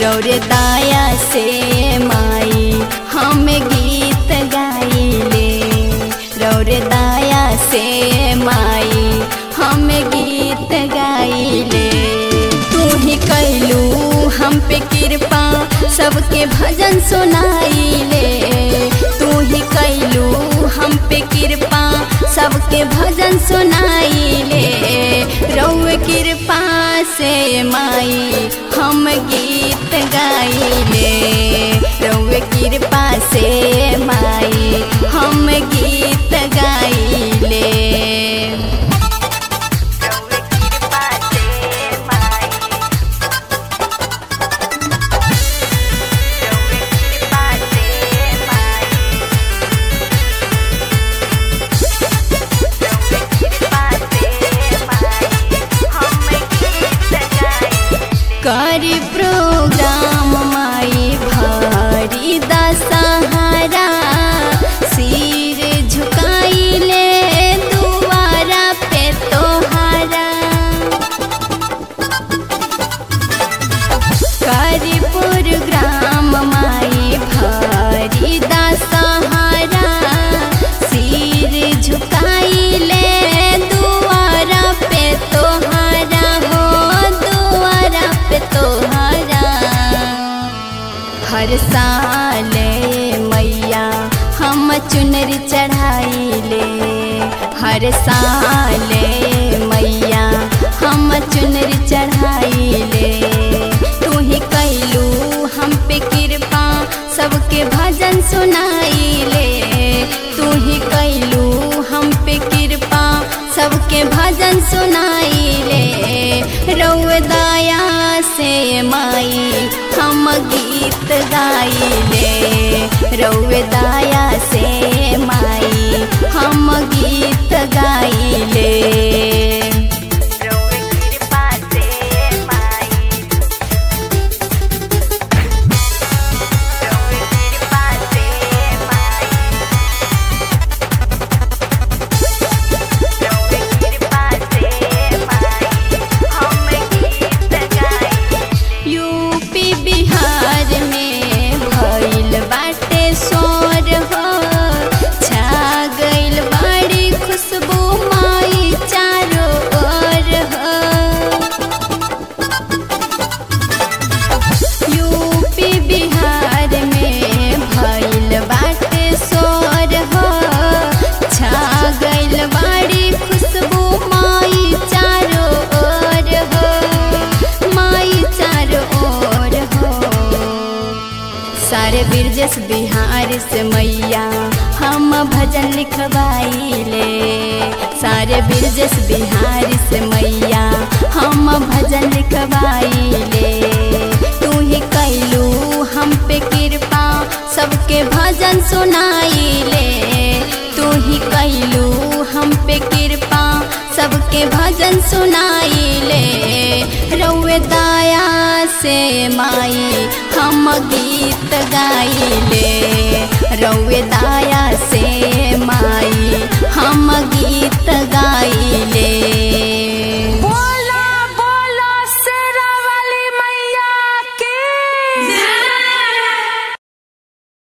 रौरे दाया से माई हम गीत गाइले रौरे दाया से माई हम गीत गाइले तू ही कैलू हम पे कृपा सबके भजन सुनाइले तू ही कैलू हम पे कृपा सबके भजन सुनाइले रौए कृपा से माई हम गीत गाइले रौए कृपा से माई हम गीत गाइले रौए कृपा से माई करी प्रोग्राम माई भारी दशहरा सिर झुकाइले दुआरा पे तोहारा करी प्रोग्राम माई भारी दशहरा सिर झुकाइले दुआरा पे तोहारा हो दुआरा पे तोहारा हर साल मैया हम चुनरी चढ़ाइले हर साल मैया हम चुनरी चढ़ाइले तू ही कैलू हम पे कृपा सबके भजन सुनाइले तू ही कैलू हम पे कृपा सबके भजन सुनाइले रौए दाया से माई हम गीत गाइले रौए दाया से माई हम गीत गाइले रौए कृपा से माई रौए कृपा से माई यूपी बिहार में भइल बाटे शोर हो छा गइल बड़ी खुशबू माई चारों ओर हो यूपी बिहार में भइल बाटे शोर हो छा गइल बड़ी खुशबू माई चारों ओर हो माई चारों ओर हो सारे बिरजस बिहार से मैया हम भजन लिखवाइले सारे बिरजस बिहार से मैया हम भजन लिखवाइले तू ही कैलू हम पे कृपा सबके भजन सुनाइले तू ही कैलू हम पे कृपा सबके भजन सुनाइले रौए दाया से माई हम गीत गाइले रौए दाया से माई